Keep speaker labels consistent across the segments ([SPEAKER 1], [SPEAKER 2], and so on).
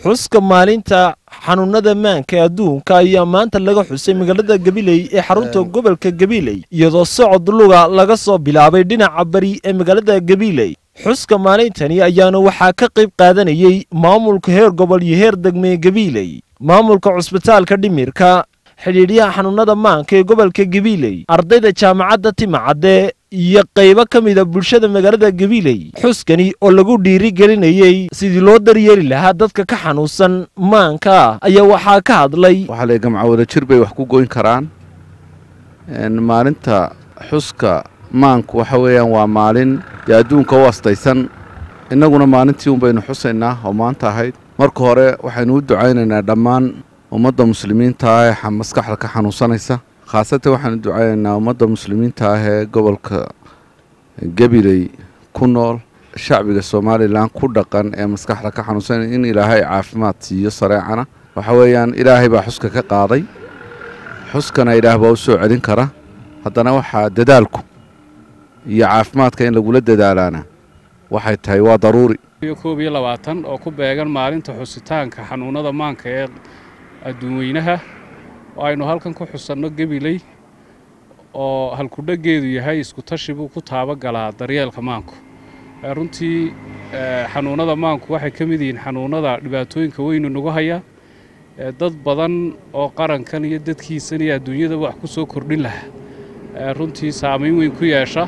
[SPEAKER 1] xuska maalinta xanuunada maanka adduunka ayaa maanta laga xusay magaalada gabiley ee xarunta gobolka gabiley iyadoo socod luga laga soo bilaabay dhinaca bari ee magaalada gabiley xuska maalintani ayaana waxaa ka qayb qaadanayey maamulka heer gobol iyo heer degmee gabiley maamulka cusbitaalka dhimirka xidhiidhyaha xanuunada maanka ee gobolka gabiley ardayda jaamacadda timacadde iyo qaybo ka mida bulshada magaalada gabiley xuskani oo lagu dhiiri gelinayey sidii loo daryeeli lahaa dadka ka xanuunsan maanka ayaa waxaa ka hadlay
[SPEAKER 2] waxaa la gamca wadajir bay wax ku goyn karaan maalinta xuska maanku waxa weeyaan waa maalin dee adduunka u astaysan innaguna maalintii un baynu xusaynaa oo maanta ahayd marka hore waxaynu u ducaynaynaa dhammaan ummadda muslimiinta ah ee maskaxda ka xanuunsanaysa khaasatan waxaanu ducaynaynaa ummadda muslimiinta ah ee gobolka gabiley ku nool shacbiga somalilan ku dhaqan ee maskaxda ka xanuunsanaya in ilaahay caafimaad siiyo sareecana waxa weeyaan ilaahay baa xuska ka qaaday xuskana ilaah baa u soo celin kara haddana waxaa dadaalku iyo caafimaadka in lagula dadaalaana waxay tahay waa daruuri
[SPEAKER 3] koob iyo labaatan oo ku beegan maalinta xusitaanka xanuunada maanka ee adduunweynaha oo aynu halkan ku xusanno gabiley oo halkudhageedu yahay iskutashi buu ku taabagalaa daryeelka maanku runtii xanuunada maanku waxay ka mid yihiin xanuunada dhibaatooyinka weynu nagu haya dad badan oo qarankan iyo dadkiisan iyo adduunyada wax ku soo kordhin lahaa runtii saamayn weyn ku yeesha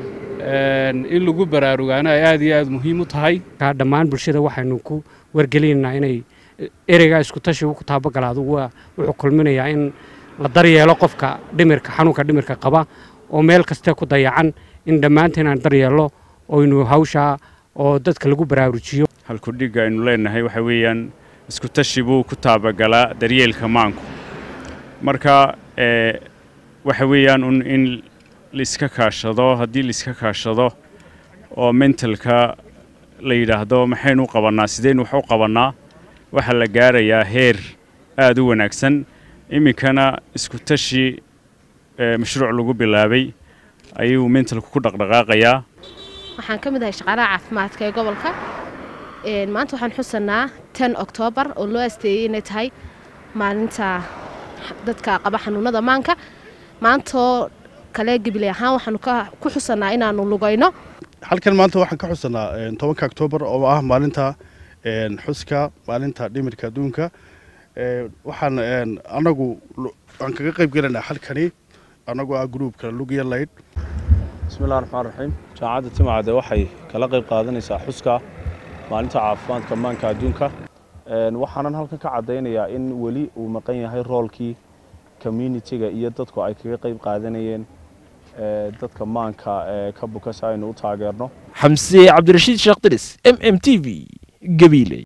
[SPEAKER 3] in lagu baraarugaana ay aad iyo aad muhiim u tahay
[SPEAKER 4] dhammaan bulshada waxaynu ku wargelinaynaa inay ereygaa iskutashi ku taabagalaado wuxuu kulminayaa in la daryeelo qofka dhimirka xanuunka dhimirka qaba oo meel kastee ku dayacan in dhammaanteen aan daryeello oynu hawshaa oo dadka lagu baraarujiyo
[SPEAKER 5] halkudhigga aynu leenahay waxa weeyaan iskutashi buu ku taabagalaa daryeelka maanku marka waxa weeyaan un in laiska kaashado haddii laiska kaashado oo mentalka la yidhaahdo maxaynu u qabannaa sidaynu wax u qabannaa waxaa la gaarayaa heer aad u wanaagsan iminkana isku tashi mashruuc lagu bilaabay ayuu mentalku ku dhaqdhaqaaqayaa
[SPEAKER 6] waxaan ka mid ahay shaqaalaha caafimaadka ee gobolka maanta waxaan xusanaa ten oktoobar oo loo asteeyey inay tahay maalinta dadka qaba xanuunada maanka maantoo kale gabiley ahaan waxaanu ku xusanaa inaanu lugayno
[SPEAKER 7] halkan maanta waxaan ka xusanaa tobanka oktoobar oo ah maalinta xuska maalinta dhimirka adduunka waxaan anagu aan kaga qayb gelanaa halkani anagoo ah gruubka lugiya layd
[SPEAKER 8] bismillahi raxmaan raxiim jaamacadda timacade waxay kala qayb qaadanaysaa xuska maalinta caafimaadka maanka adduunka waxaanan halkan ka caddaynayaa in weli uu maqan yahay roolkii communitiga iyo dadku ay kaga qayb qaadanayeen dadka maanka ka buka si aynu u taageerno
[SPEAKER 1] xamse cabdirashiid sheekh diris m m t v gabiiley